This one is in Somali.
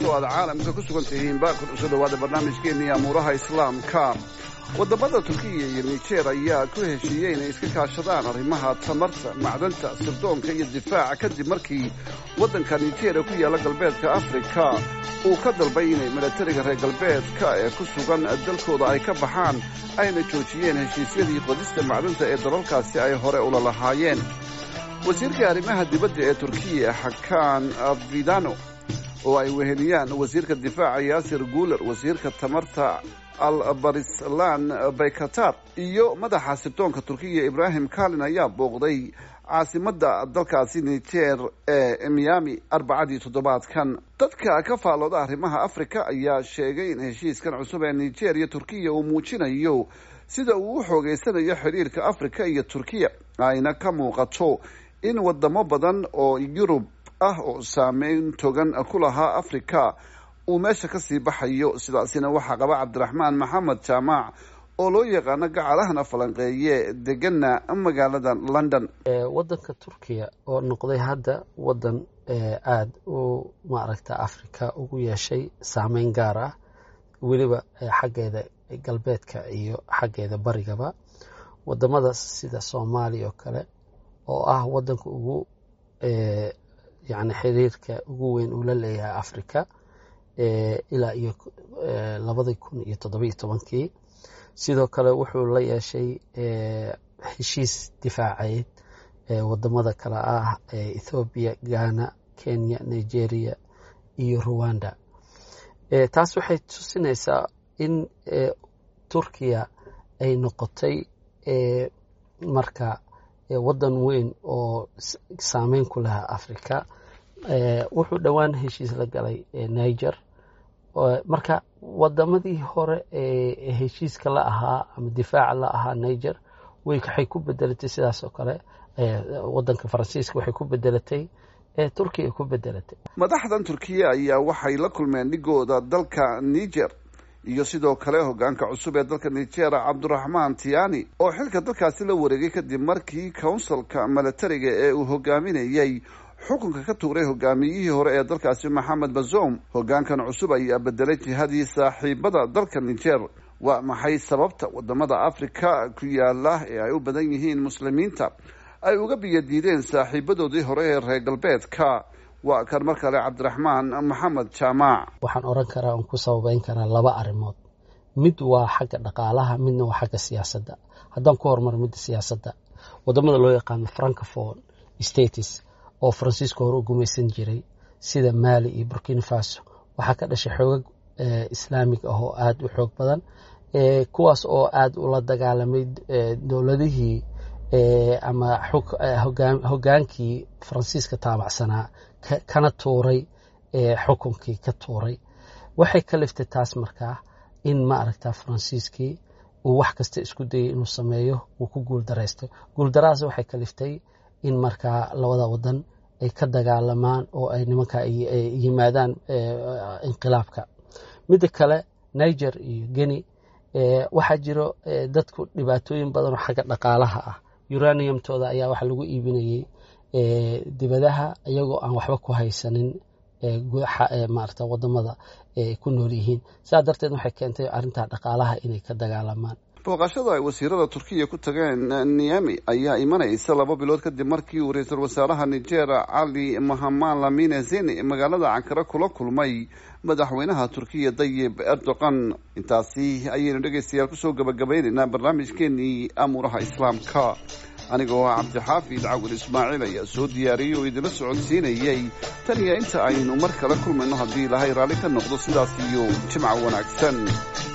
kastoo aad caalamka ku sugan tihiinba ku soo dhawaada barnaamijkeennii amuuraha islaamka wadamada turkiya iyo nijer ayaa ku heshiiyey inay iska kaashadaan arrimaha tamarta macdanta sirdoonka iyo difaaca kadib markii waddanka nijeria ku yaalla galbeedka afrika uu ka dalbay inay milatariga reer galbeedka ee ku sugan dalkooda ay ka baxaan ayna joojiyeen heshiisyadii qodista macdanta ee dalalkaasi ay hore ula lahaayeen wasiirka arrimaha dibadda ee turkiya xakaan vidano oo ay weheliyaan wasiirka difaaca yaasir guuler wasiirka tamarta albarislan baykatar iyo madaxa sirdoonka turkiya ibrahim kalin ayaa booqday caasimadda dalkaasi nijer ee miami arbacadii toddobaadkan dadka ka faallooda arrimaha afrika ayaa sheegay in heshiiskan cusub ee nijer iyo turkiya uu muujinayo sida uu u xoogeysanayo xiriirka afrika iyo turkiya ayna ka muuqato in wadamo badan oo yurub ah oo saameyn togan ku lahaa afrika uu meesha kasii baxayo sidaasina waxaa qaba cabdiraxmaan maxamed jaamac oo loo yaqaano gacalahana falanqeeye degana magaalada london wadanka turkiya oo noqday hadda wadan aada u maaragta africa ugu yeeshay saameyn gaar ah weliba xaggeeda galbeedka iyo xaggeeda barigaba wadamada sida soomaaliya oo kale oo ah wadanka ugu yani xiriirka ugu weyn uu la leeyahay africa ilaa iyo labadii kun iyo toddobiyo tobankii sidoo kale wuxuu la yeeshay heshiis difaaceed wadamada kale ah ethoobiya ghana kenya nigeria iyo ruwanda taas waxay tusinaysaa in turkiya ay noqotay marka wadan weyn oo saameyn ku lahaa africa wuxuu dhowaan heshiis la galay niger marka wadamadii hore ee heshiiska la ahaa ama difaaca la ahaa niger waxay ku bedelatay sidaas oo kale wadanka faransiiska waxay ku bedelatay turkiya ku bedelatay madaxdan turkiya ayaa waxay la kulmeen dhigooda dalka niger iyo sidoo kale hogaanka cusub ee dalka niger cabduraxmaan tiani oo xilka dalkaasi la wareegay kadib markii counsilka milatariga ee uu hogaaminayey xukunka ka tuuray hogaamiyihii hore ee dalkaasi maxamed bazoum hogaankan cusub ayaa bedelay jihadii saaxiibada dalka niger waa maxay sababta wadamada afrika ku yaala ee ay u badan yihiin muslimiinta ay uga biyadiideen saaxiibadoodii hore ee reer galbeedka waa kan mar kale cabdiraxmaan maxamed jaamac waxaan oran karaa on ku sababeyn karaa laba arrimood mid waa xagga dhaqaalaha midna waa xagga siyaasadda haddaan ku horumaro midda siyaasadda wadamada loo yaqaano francophone states oo faransiiska hore u gumaysan jiray sida mali iyo burkina faso waxaa ka dhashay xoogag islaamig ah oo aada u xoog badan kuwaas oo aada ula dagaalamay dowladihii ama hogaankii faransiiska taabacsanaa kana tuuray xukunkii ka tuuray waxay ka liftay taas markaa in ma aragta faransiiskii uu wax kasta isku dayay inuu sameeyo uu ku guuldaraysto guuldarahaas waxay ka liftay in markaa labada wadan ay ka dagaalamaan oo ay nimanka yimaadaan inqilaabka midda kale niger iyo geni waxaa jiro dadku dhibaatooyin badan oo xagga dhaqaalaha ah uraniumtooda ayaa waxa lagu iibinayey dibadaha iyagoo aan waxba ku haysanin maarata wadamada ku nool yihiin sidaa darteed waxay keentay arrintaa dhaqaalaha inay ka dagaalamaan booqashada ay wasiirada turkiya ku tageen niami ayaa imanaysa laba bilood kadib markii uu ra-iisul wasaaraha niger cali mahaman lamine zeni magaalada cankare kula kulmay madaxweynaha turkiya dayib erdogan intaasi ayaynu dhegaystayaal kusoo gabagabaynaynaa barnaamijkeenii amuuraha islaamka anigoo ah cabdixaafid cawil ismaaciil ayaa soo diyaariyey oo idinla socodsiinayey tan iyo inta aynu mar kale kulmayno haddii ilaahay raalli ka noqdo sidaas iyo jimca wanaagsan